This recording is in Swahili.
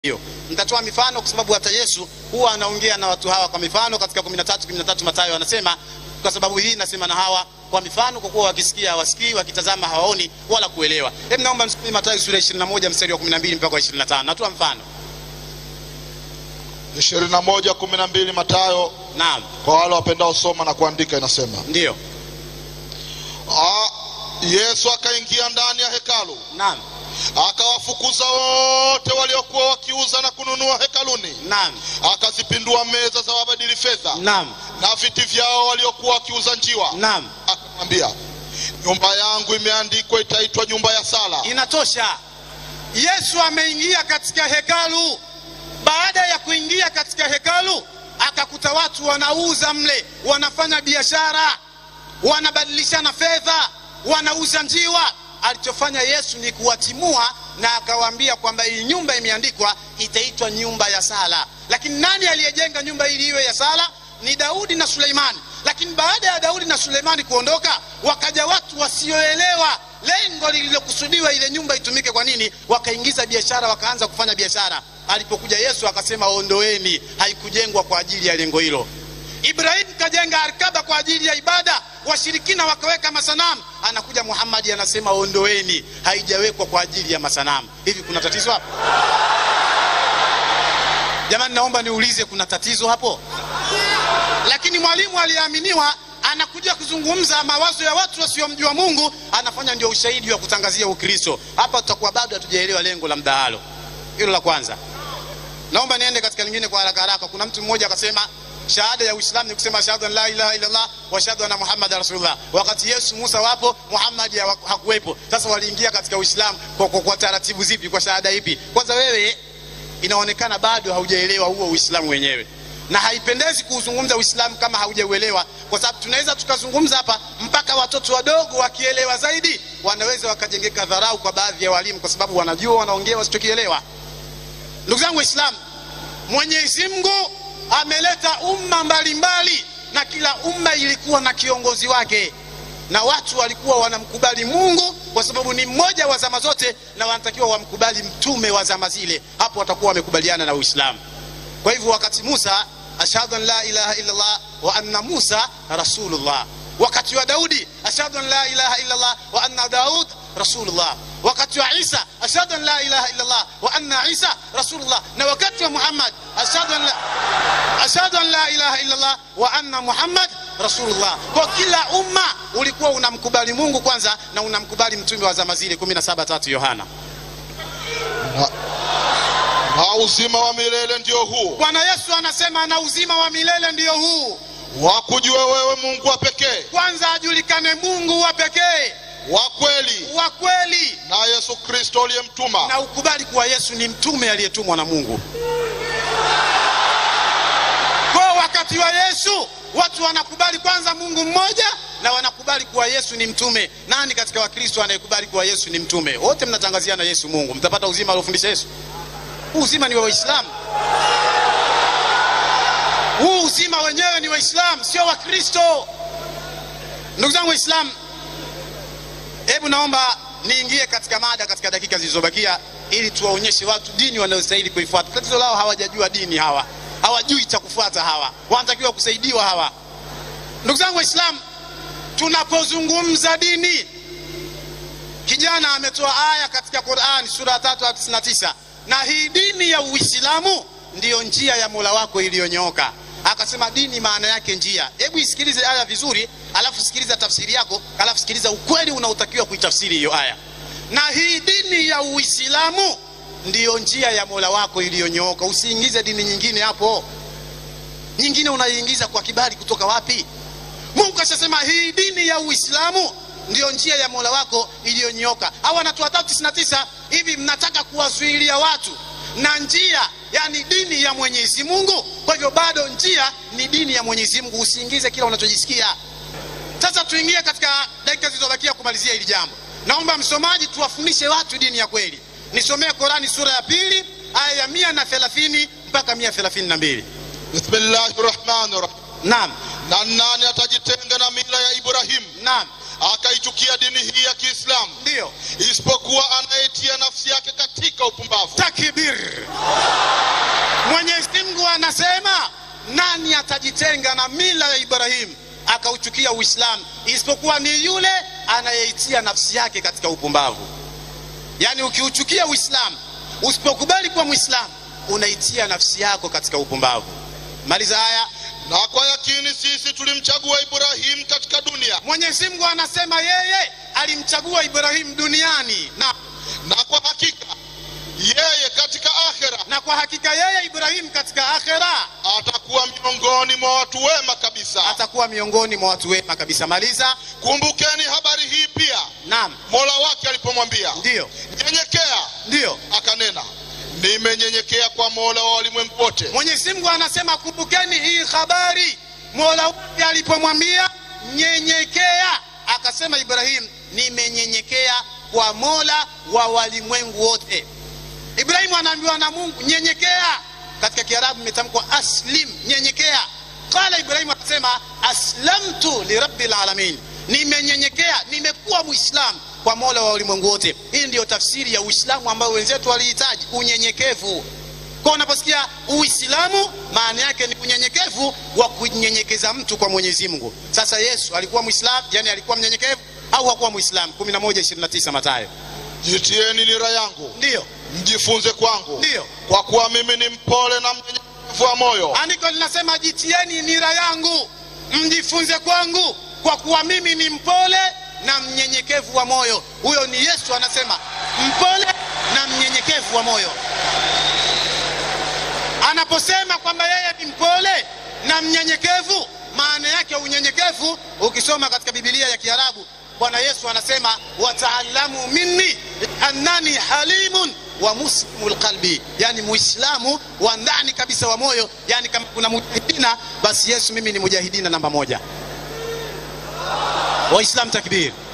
hiyo nitatoa mifano kwa sababu hata yesu huwa anaongea na watu hawa kwa mifano katika 13 13 matayo anasema kwa sababu hii nasema na hawa kwa mifano kwa kuwa wakisikia hawasikii wakitazama hawaoni wala kuelewa hebu naomba msomee matayo sura ya 21 mstari wa 12 mpaka wa 25 natoa mfano 21 12 Matayo, naam kwa wale wapendao soma na kuandika, inasema ndio Ah, Yesu akaingia ndani ya hekalu naam akawafukuza wote waliokuwa wakiuza na kununua hekaluni, naam akazipindua meza za wabadili fedha naam na viti vyao waliokuwa wakiuza njiwa, naam akamwambia, nyumba yangu imeandikwa itaitwa nyumba ya sala, inatosha yesu ameingia katika hekalu baada ya kuingia katika hekalu akakuta watu wanauza mle wanafanya biashara wanabadilishana fedha wanauza njiwa alichofanya yesu ni kuwatimua na akawaambia kwamba hii nyumba imeandikwa itaitwa nyumba ya sala lakini nani aliyejenga nyumba ili iwe ya sala ni daudi na suleimani lakini baada ya daudi na suleimani kuondoka wakaja watu wasioelewa lengo lililokusudiwa ile nyumba itumike kwa nini wakaingiza biashara wakaanza kufanya biashara alipokuja yesu akasema ondoeni haikujengwa kwa ajili ya lengo hilo ibrahimu kajenga arkaba kwa ajili ya ibada washirikina wakaweka masanamu anakuja muhammadi anasema ondoeni haijawekwa kwa ajili ya masanamu hivi kuna tatizo hapo jamani naomba niulize kuna tatizo hapo lakini mwalimu aliyeaminiwa anakuja kuzungumza mawazo ya watu wasiomjua mungu anafanya ndio ushahidi wa kutangazia ukristo hapa tutakuwa bado hatujaelewa lengo la mdahalo hilo la kwanza naomba niende katika lingine kwa haraka haraka kuna mtu mmoja akasema shahada ya uislamu ni kusema shahadu an la ilaha illallah wa shahadu anna muhammada rasulullah wakati yesu musa wapo muhammadi hawa- hakuwepo sasa waliingia katika uislamu kwa, kwa, kwa taratibu zipi kwa shahada ipi kwanza wewe inaonekana bado haujaelewa huo uislamu wenyewe na haipendezi kuuzungumza uislamu kama haujauelewa kwa sababu tunaweza tukazungumza hapa mpaka watoto wadogo wakielewa zaidi wanaweza wakajengeka dharau kwa baadhi ya walimu kwa sababu wanajua wanaongea wasichokielewa ndugu zangu waislamu mwenyezi mungu ameleta umma mbalimbali na kila umma ilikuwa na kiongozi wake na watu walikuwa wanamkubali mungu kwa sababu ni mmoja wa zama zote na wanatakiwa wamkubali mtume wa zama zile hapo watakuwa wamekubaliana na uislamu kwa hivyo wakati musa ashhadu an la ilaha illallah wa anna musa rasulullah wakati wa daudi ashhadu an la ilaha illallah wa anna daud rasulullah wakati wa isa ashhadu an la ilaha illallah wa anna isa rasulullah na wakati wa muhammad ashhadu an la, ashhadu an la ilaha illallah wa anna muhammad rasulullah kwa kila umma ulikuwa unamkubali mungu kwanza na unamkubali mtume wa zama zile 17 tatu yohana na, na uzima wa milele ndio huu, bwana yesu anasema na uzima wa milele ndiyo huu wakujue wewe Mungu wa pekee kwanza ajulikane mungu wa pekee wa kweli wa kweli na Yesu Kristo uliyemtuma na ukubali kuwa yesu ni mtume aliyetumwa na mungu kwa wakati wa yesu watu wanakubali kwanza mungu mmoja na wanakubali kuwa yesu ni mtume nani katika wakristo anayekubali kuwa yesu ni mtume wote mnatangaziana yesu mungu mtapata uzima aliofundisha yesu huu uzima ni wa waislamu huu uzima wenyewe ni waislamu sio wakristo ndugu zangu waislamu hebu naomba niingie katika mada katika dakika zilizobakia ili tuwaonyeshe watu dini wanayostahili kuifuata tatizo lao hawajajua dini hawa hawajui cha kufuata hawa wanatakiwa kusaidiwa hawa ndugu zangu waislamu tunapozungumza dini kijana ametoa aya katika quran sura ya tatu aya tisini na tisa na hii dini ya uislamu ndiyo njia ya mola wako iliyonyooka akasema dini maana yake njia hebu isikilize aya vizuri alafu sikiliza tafsiri yako alafu sikiliza ukweli unaotakiwa kuitafsiri hiyo aya na hii dini ya uislamu ndiyo njia ya mola wako iliyonyooka usiingize dini nyingine hapo nyingine unaiingiza kwa kibali kutoka wapi mungu ashasema hii dini ya uislamu ndiyo njia ya mola wako iliyonyoka au anatoa tatu tisini na tisa hivi mnataka kuwazuilia watu na njia yani dini ya mwenyezi mungu kwa hivyo bado njia ni dini ya mwenyezi mungu usiingize kila unachojisikia sasa tuingie katika dakika zilizobakia kumalizia hili jambo naomba msomaji tuwafundishe watu dini ya kweli nisomee korani sura ya pili aya ya mia na thelathini mpaka mia thelathini na mbili bismillahi rahmani rahim naam na nani atajitenga na mila ya Ibrahimu naam akaichukia dini hii ya kiislamu ndiyo isipokuwa anayetia nafsi yake katika upumbavu takbir mwenyezi mungu anasema nani atajitenga na mila ya ibrahimu akauchukia uislamu isipokuwa ni yule anayeitia nafsi yake katika upumbavu yaani ukiuchukia uislamu usipokubali kuwa mwislamu unaitia nafsi yako katika upumbavu maliza haya na kwa yakini sisi tulimchagua ibrahimu katika dunia mwenyezi mungu anasema yeye alimchagua ibrahimu duniani na, na kwa hakika yeye katika akhera na kwa hakika yeye ibrahimu katika akhera atakuwa miongoni mwa watu wema kabisa atakuwa miongoni mwa watu wema kabisa maliza kumbukeni habari hii pia naam mola wake alipomwambia ndiyo nyenyekea ndiyo akanena nimenyenyekea kwa mola wa walimwengu wote mwenyezi mungu anasema kumbukeni hii habari mola wake alipomwambia nyenyekea akasema ibrahimu nimenyenyekea kwa mola wa walimwengu wote ibrahimu anaambiwa na mungu nyenyekea katika kiarabu imetamkwa aslim nyenyekea qala ibrahimu akasema aslamtu lirabi lalamin nimenyenyekea nimekuwa mwislamu kwa mola wa ulimwengu wote hii ndiyo tafsiri ya uislamu ambayo wenzetu walihitaji unyenyekevu kwa unaposikia uislamu maana yake ni unyenyekevu wa kunyenyekeza mtu kwa mwenyezi mungu sasa yesu alikuwa mwislamu yani alikuwa mnyenyekevu au hakuwa mwislamu 1129 matayo jitieni nira yangu ndiyo mjifunze kwangu ndiyo kwa kuwa mimi ni mpole na mnyenyekevu wa moyo andiko linasema jitieni nira yangu mjifunze kwangu kwa kuwa mimi ni mpole na mnyenyekevu wa moyo huyo ni yesu anasema mpole na mnyenyekevu wa moyo anaposema kwamba yeye ni mpole na mnyenyekevu maana yake unyenyekevu ukisoma katika bibilia ya kiarabu bwana yesu anasema wataalamu minni annani halimun wa muslimu lqalbi yani muislamu wa ndani kabisa wa moyo yani kama kuna mujahidina basi yesu mimi ni mujahidina namba moja waislam takbir